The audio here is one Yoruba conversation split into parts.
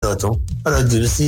tọ̀tún ọ̀rọ̀ jù sí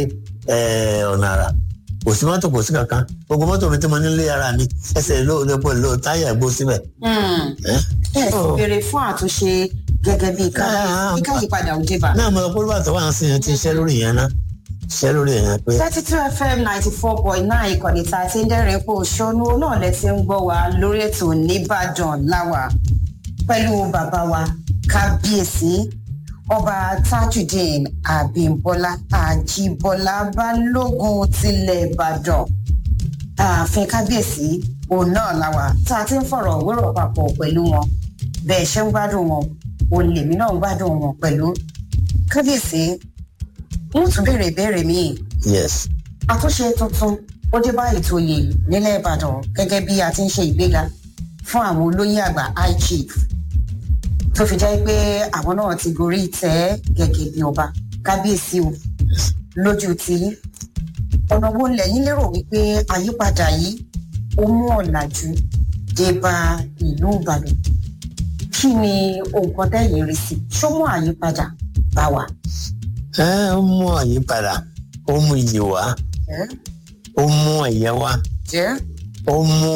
ọ̀nà àrà kò sí mọ́tò kò sí kankan gbogbo mọ́tò mi tí mo nílé ara mi ẹsẹ̀ ló ló pọ̀ ló táyà gbó síbẹ̀. ẹ sì béèrè fún àtúnṣe gẹ́gẹ́ bí ká yípadà òde bá. náà mo lọ pólú bàtà wà sí yẹn tí iṣẹ́ lórí yẹn ná iṣẹ́ lórí yẹn pé. thirty two fm ninety four point nine ìkànnì tá a ti ń dẹ́rìn pò ṣọ́nú náà lẹ ti ń gbọ́ wa lórí ètò nìbàdàn láwà pẹ̀lú bàbá wa kábíyèsí ọba tajudeen abimbola ajibola balógun tilẹ̀ ìbàdàn ààfin kábíyèsí òun náà làwà tá a ti ń fọ̀rọ̀ wérò papọ̀ pẹ̀lú wọn bẹ́ẹ̀ ṣe ń gbádùn wọn òun lèmi náà ń gbádùn wọn pẹ̀lú kábíyèsí wọn tún béèrè ìbéèrè míì. yes. àtúnṣe tuntun ó dé bá ètò oyè nílẹ̀ ìbàdàn gẹ́gẹ́ bí a ti ń ṣe ìgbéga fún àwọn olóyè àgbà high chief tó fi jẹ́ pé àwọn náà ti gorí ìtẹ́ gẹ́gẹ́ bí ọba kábíyèsí o lójú tí ọ̀nà wo lẹ́yìn lérò wípé àyípadà yìí ó mú ọ̀làjú dé bá ìlú ìbàdàn kí ni nǹkan tẹ́yìn rí sí ṣó mú àyípadà bá wa. ẹ ó mú àyípadà ó mú iyì wá ó mú ẹ̀yẹ wá ó mú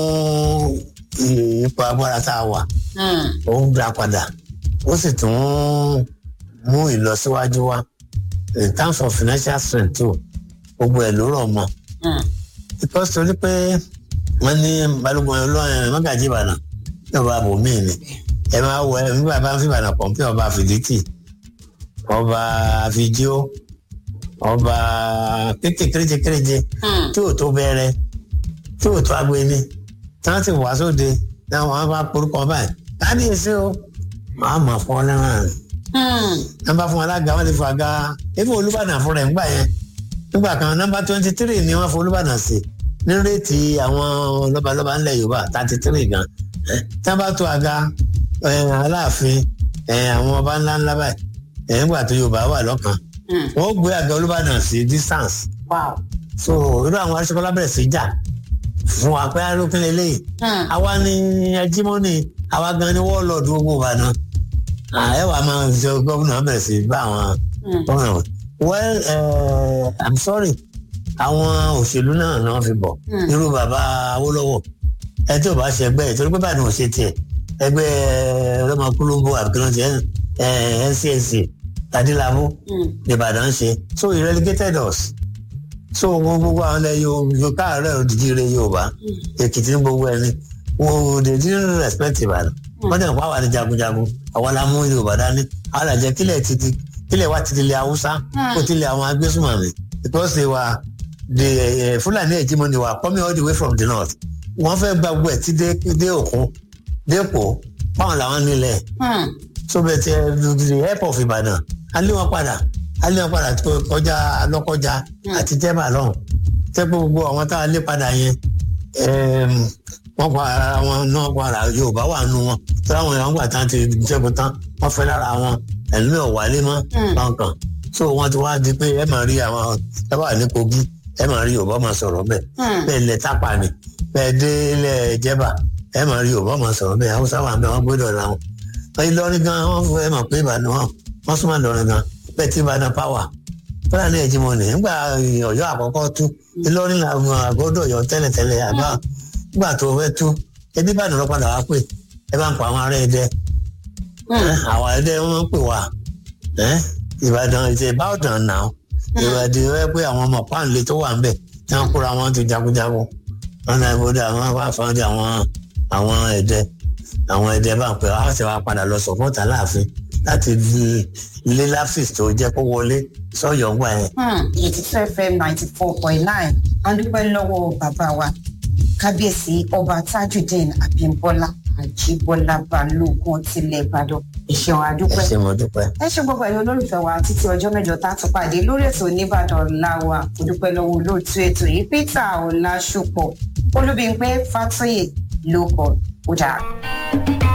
ipò agbára tá a wà ó ń dá padà ó sì tún mú ìlọsíwájú wá in terms of financial strength too gbogbo ẹ̀ ló rọ̀ mọ́ because torí pé wọ́n ní balùwẹ̀ ọlọ́run mọ́gàjì ìbàdàn ní ọba bòmíì ni ẹ máa wọ ẹ nígbà bá ń fi ìbàdàn pọ̀ pé ọba fìdítì ọba fìjíò ọba kéréje kéréje tí ò tó bẹ̀rẹ̀ tí ò tó agbeni tí wọ́n ti wá sóde náà wọ́n bá porúkọ báyìí kábíyèsí o màá mọ̀ fún ọ lẹ́wọ̀n rẹ̀ nọ́mbà fún alága wọ́n ti fún aga ebi olúbàdàn fúnra ẹ̀ ńgbà yẹn nígbà kan nọ́mbà twenty three ni wọ́n fún olúbàdàn sí ní réètì àwọn lọ́balọ́ba ńlẹ̀ yorùbá thirty three gan tí wọ́n bá tó aga aláàfin àwọn ọba ńlá ńlá báyìí nígbà tó yorùbá wà lọ́kàn wọ́n gbé àga olúbàdàn sí distance so irú àwọn aṣọ́kọ́lá bẹ̀rẹ̀ sí jà fún wa pé arókìn lélẹ́yìí àwa ni ẹjímọ́nì àwa gan ni wọ́ọ̀lọ́ọ̀dù gbogbo ìbàdàn ẹ wàá máa ṣe gómìnà bẹ̀rẹ̀ sí bá àwọn gómìnà wọn well uh, i'm sorry àwọn òṣèlú náà náà fi bọ̀ irú bàbá awólọ́wọ̀ ẹ tí ò bá ṣe ẹgbẹ́ ìtorí pé báyìí ò ṣe tiẹ̀ ẹgbẹ́ ọlọ́mọkúlóńgbò àbíkínà tiẹ̀ ncsc tadílámú nìbàdàn ṣe so he relegated us so gbogbo àwọn ilẹ̀ yorùbá káàárẹ̀ òdìdí rẹ̀ yorùbá èkìtì ní gbogbo ẹni wọn they didn't respect ìbàdàn wọ́n dẹ̀ ń pa àwọn àti jagunjagun àwọn la mú yorùbá dání àwọn àjẹ kílẹ̀ títí kílẹ̀ wa títí lẹ̀ haúsá kó tilẹ̀ àwọn agbésùmọ̀mí because they were the uh, fúlàní hegemony were coming all the way from the north wọ́n fẹ́ gba gbogbo ẹ̀ tí dé òkun dépò báwọn làwọn nílẹ̀ so bẹ́ẹ̀ ti the help of ìbàdàn alẹ́ wọn padà alẹ́ wọn padà kọjá lọ́kọjá àti tẹ́bà lọ́hùn tẹ́pọ̀ gbogbo àwọn tá a lé padà yẹn wọ́n pa ara wọn náà pa ara yorùbá wà nù wọn tí àwọn èèyàn gbà tán ti jẹ́gun tán wọ́n fẹ́ lára wọn ẹ̀lú ẹ̀ wálé mọ́ kankan so wọ́n ti wá di pé ẹ máa rí àwọn ẹ wà ní kogi ẹ máa rí yorùbá máa sọ̀rọ̀ bẹ́ẹ̀ bẹ́ẹ̀ lẹ tápà ni bẹ́ẹ̀ dé ilẹ̀ jẹ́bà ẹ máa rí yorùbá máa sọ̀rọ̀ bẹ́ẹ̀ haúsá wà bẹ́ẹ̀ wọ́n gbọ́dọ̀ ra wọn ìlọrin gan wọ́n fún ẹ mọ̀ pé ìbàdàn wọn wọ́n súnmọ́ ìlọrin gan bẹ́ẹ̀ tí ìbàdàn pàwà fúlàní ẹ̀jìmọ̀ ní nígbà ọ̀yọ́ àkọ́kọ́ tú ìlọrin làwọn àgọ́dọ̀ ọ̀yọ́ tẹ́lẹ̀tẹ́lẹ̀ àbá nígbà tó fẹ́ tú ẹbí ìbàdàn lọ padà wá pè ẹ bá ń pa àwọn ará ẹdẹ àwọn ẹdẹ wọn pè wá ìbàdàn ìṣe ìbáwọ̀dàn náà ìbàdàn ẹ pé àwọn ọmọ páńlé tó wà ń bẹ̀ tí wọ́n kóra wọn ti jagunjagun wọn náà ìbòdì àwọn wá fún àwọn àwọn ẹdẹ àwọn ẹdẹ bá ń pè wá ṣe wá padà lọ sọpọ́tà láàfin láti lé láfíìsì tó jẹ́ kó wọlé sọ́yọ̀ ńgbà yẹn. eighty two fm ninety four point nine a dúpẹ́ lọ́wọ́ bàbá wa kábíyèsí ọba tajudeen abimbola àjíbọ́lá balógun tilẹ̀ ìbàdàn ìṣẹ̀wọ̀n àdúpẹ́. ẹ ṣe mo dúpẹ́. ẹ ṣe gbogbo ẹ̀yin olólùfẹ́ wa títí ọjọ́ mẹ́jọ tá a tún pàdé lórí ètò oníbàdàn láwa kò dúpẹ́ lọ́wọ́ olóòtú ètò yìí peter ọ̀làṣùpọ̀ olúbíńpé fàtúyè ló kọ̀ ó dáa.